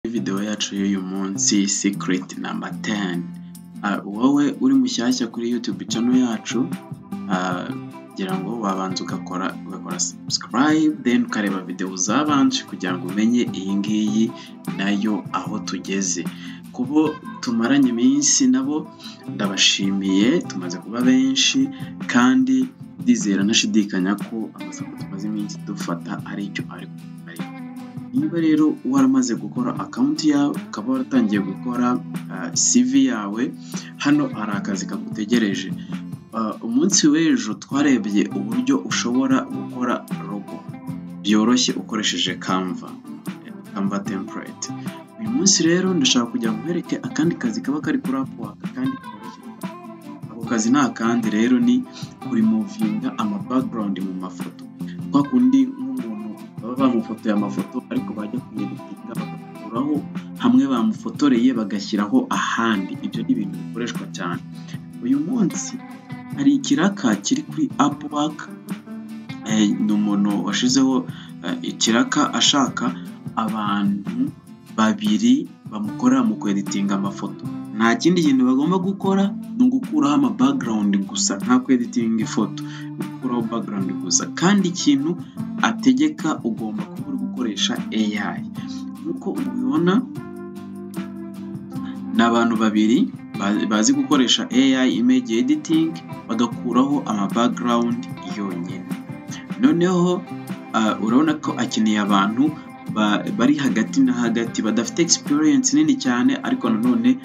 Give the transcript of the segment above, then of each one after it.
kuri videwo yacu y'uyu munsi sikiriti namba teni wowe uri mushyashya kuri yutube cano yacu kugira ngo wabanza ugakora ugakora sabusikarayibu deni ukareba videwo zabanje kugira ngo umenye iyi ngiyi nayo aho tugeze kubo tumaranye iminsi nabo ndabashimiye tumaze kuba benshi kandi ndizera nashidikanya ko amasoko tumaze iminsi dufata ari icyo ari niba rero waramaze gukora akawunti yawe ukaba waratangiye gukora CV yawe hano hari akazi kagutegereje umunsi w'ejo twarebye uburyo ushobora gukora rogo byoroshye ukoresheje kamva kamva temperate uyu munsi rero ndashaka kugira ngo nkwereke akandi kazi kaba kari kuri apuwaka kandi koroshye ako kazi ni akandi rero ni kurimuvinga ama background mu mafoto kwa kundi nk'umuntu baba bamufotoye amafoto ariko bajya kumwerekinga bagakuraho hamwe bamufotoreye bagashyiraho ahandi ibyo ni ibintu bikoreshwa cyane uyu munsi hari ikiraka kiri kuri apuwaka ni umuntu washyizeho ikiraka ashaka abantu babiri bamukorera mu kweditinga amafoto nta kindi kintu bagomba gukora ni ugukuraho ama background gusa nta kweditinga ifoto ni ugukuraho background gusa kandi ikintu ategeka ugomba kuba uri gukoresha AI nk'uko ubibona ni abantu babiri bazi gukoresha AI image editing bagakuraho ama background yonyine noneho urabona ko akeneye abantu bari hagati na hagati badafite experience nini cyane ariko nanone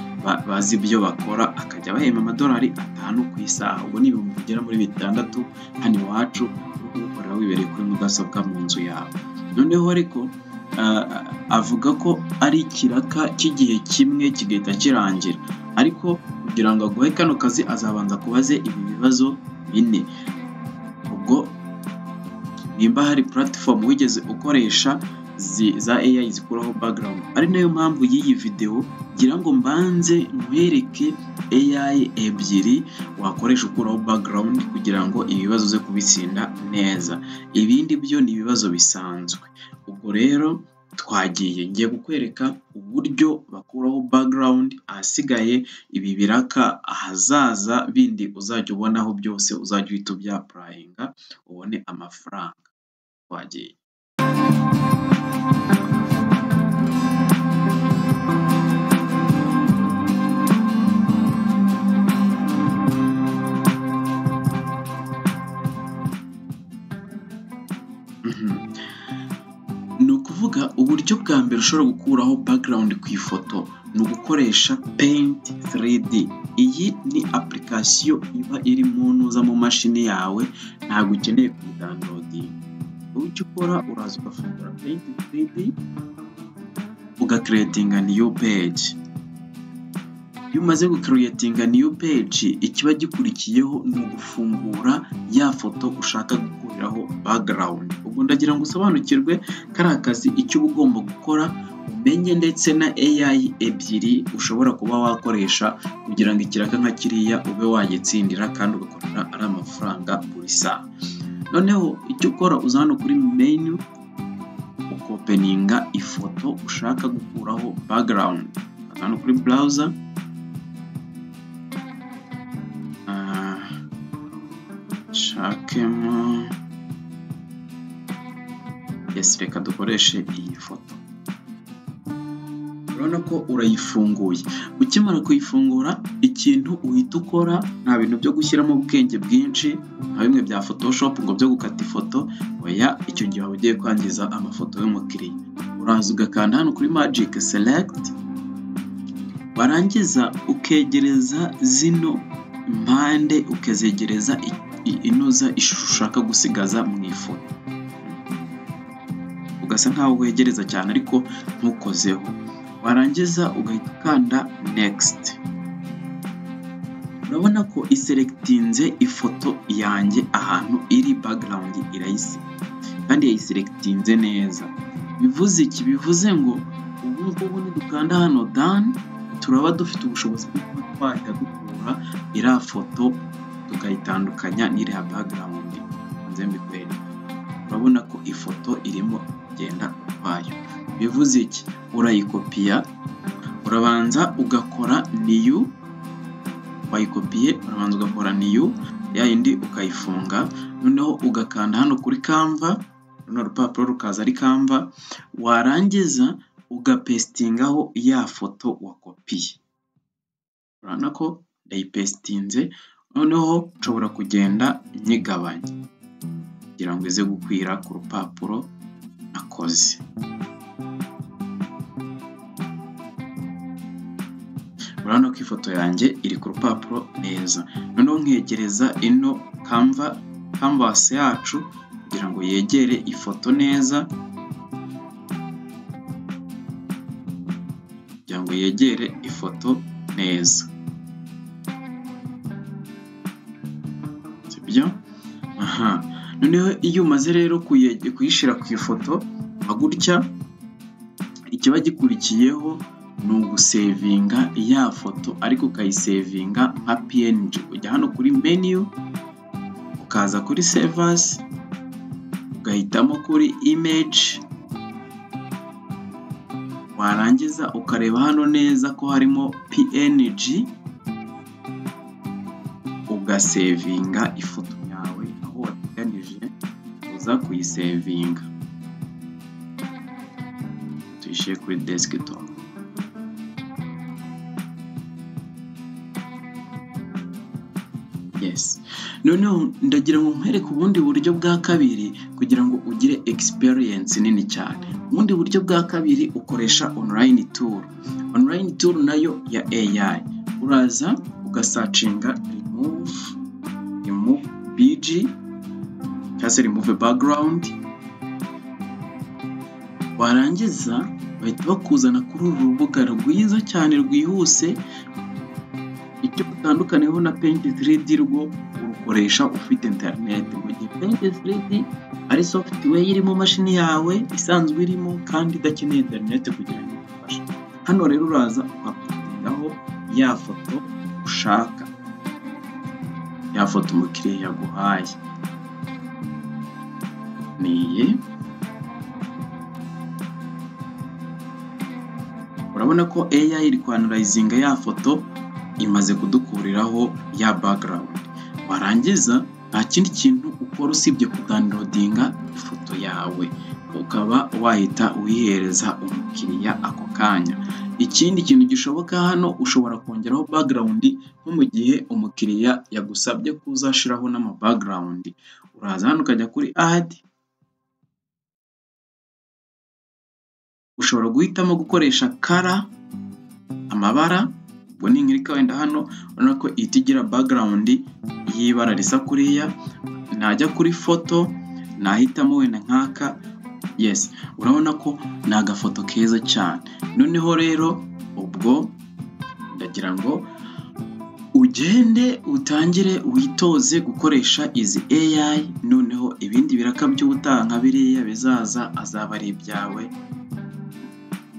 bazi ibyo bakora akajya bahemba amadolari atanu ku isaha ubwo ni ibihumbi bigera muri bitandatu hano iwacu kubikorera wibereye kuri mudasobwa mu nzu yawe noneho ariko avuga ko ari ikiraka cy'igihe kimwe kigahita kirangira ariko kugira ngo aguhe kano kazi azabanza kubaze ibi bibazo bine ubwo nimba hari puratifomu wigeze ukoresha za AI zikuraho background ari nayo mpamvu y'iyi videwo ngira ngo mbanze nkwereke AI ebyiri wakoresha ukuraho background kugira ngo ibibazo uze kubitsinda neza ibindi byo ni ibibazo bisanzwe ubwo rero twagiye ngiye kukwereka uburyo bakuraho background ahasigaye ibi biraka ahazaza bindi uzajya ubonaho byose uzajya uhita ubyapurayinga ubone amafaranga twagiye ni ukuvuga uburyo bwa mbere ushobora gukuraho background ku ifoto ni ugukoresha paint 3D iyi ni application iba iri mu ntuza mu mashini yawe ntabwo ukeneye kuyidownloadinga icyo ukora uraza ugafungura paint 3D ugakeretinga new page iyo umaze gukeretinga new page ikiba gikurikiyeho ni ugufungura ya foto ushaka gukuriraho background ubwo ndagira ngo usobanukirwe kari akazi icyo uba ugomba gukora umenye ndetse na AI ebyiri ushobora kuba wakoresha kugira ngo ikiraka nka kiriya ube wagitsindira kandi ugakorera ari amafaranga buri saha noneho icyo ukora uza hano kuri menu ukopeninga ifoto ushaka gukuraho background hano kuri browser shakemo yes reka dukoreshe iyi foto urabona ko urayifunguye ukimara kuyifungura ikintu uhita ukora nta bintu byo gushyiramo ubwenge bwinshi nka bimwe bya photoshop ngo byo gukata ifoto oya icyo gihe waba ugiye kwangiza amafoto y'umukiriya uraza ugakanda hano kuri magic select warangiza ukegereza zino impande ukazegereza inoza ishusho ushaka gusigaza mu ifoto ugasa nkaho wegereza cyane ariko ntukozeho warangiza ugahita ukanda nekisiti urabona ko iseregitinze ifoto yanjye ahantu iri bagarawundi irayise kandi yayiseregitinze neza bivuze iki bivuze ngo ubu ngubu nidukanda hano dani turaba dufite ubushobozi bwo kuba twajya dukura iriya foto tukayitandukanya n'iriya bagarawundi nze mbikwereka urabona ko ifoto irimo kugenda ukwayo bivuze iki urayikopiya urabanza ugakora niyu wayikopiye urabanza ugakora niyu ya yindi ukayifunga noneho ugakanda hano kuri kamva runo rupapuro rukaza ari kamva warangiza ugapesitingaho ya foto wakopiye urabona ko ndayipesitinze noneho nshobora kugenda nyigabanya kugira ngo ize gukwira ku rupapuro nakoze urabona ko ifoto yanjye iri ku rupapuro neza noneho nkegereza ino kamva kamvasi yacu kugira ngo yegere ifoto neza kugira ngo yegere ifoto neza sibyo aha noneho iyo umaze rero kuye- kuyishyira ku ifoto nka gutya ikiba gikurikiyeho ni ugusevinga ya foto ariko ukayisevinga nka png ujya hano kuri menu ukaza kuri serivasi ugahitamo kuri image warangiza ukareba hano neza ko harimo png ugasevinga ifoto yawe aho wateganije uza kuyisevinga tuyishyire kuri desktop yes noneho ndagira ngo nkwereke ubundi buryo bwa kabiri kugira ngo ugire experience nini cyane ubundi buryo bwa kabiri ukoresha online tool online tool nayo ya AI uraza ugasacinga remove remove bg cyangwa se remove background warangiza bahita bakuzana kuri uru rubuga rwiza cyane rwihuse icyo utandukaniyeho na paint 3D rwo urukoresha ufite internet mu gihe paint 3D ari software irimo mashini yawe isanzwe irimo kandi idakeneye internet kugira ngo igufashe hano rero uraza ukakugendaho ya foto ushaka ya foto umukiriya yaguhaye ni iyi urabona ko AI iri kwanurayizinga ya foto imaze kudukuriraho ya background warangiza nta kindi kintu ukora usibye kudownloadinga ifoto yawe ukaba wahita uyihereza umukiriya ako kanya ikindi kintu gishoboka hano ushobora kongeraho background nko mu gihe umukiriya yagusabye ko uzashiraho n'ama background uraza hano ukajya kuri add ushobora guhitamo gukoresha kara amabara ubwo ni nkiri wenda hano urabona ko ihita igira background y'ibara risa kuriya najya kuri foto nahitamo wenda nk'aka yes urabona ko ni agafoto keza cyane noneho rero ubwo ndagira ngo ugende utangire witoze gukoresha izi AI noneho ibindi biraka by'ubutaha nka biriya bizaza azaba ari ibyawe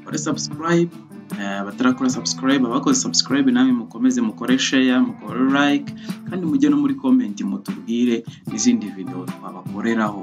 kore subscribe Eh, abatarakora subscribe abakoze subscribe namwe mukomeze mukore share mukore like kandi mujye no muri comment mutubwire n'izindi video twabakoreraho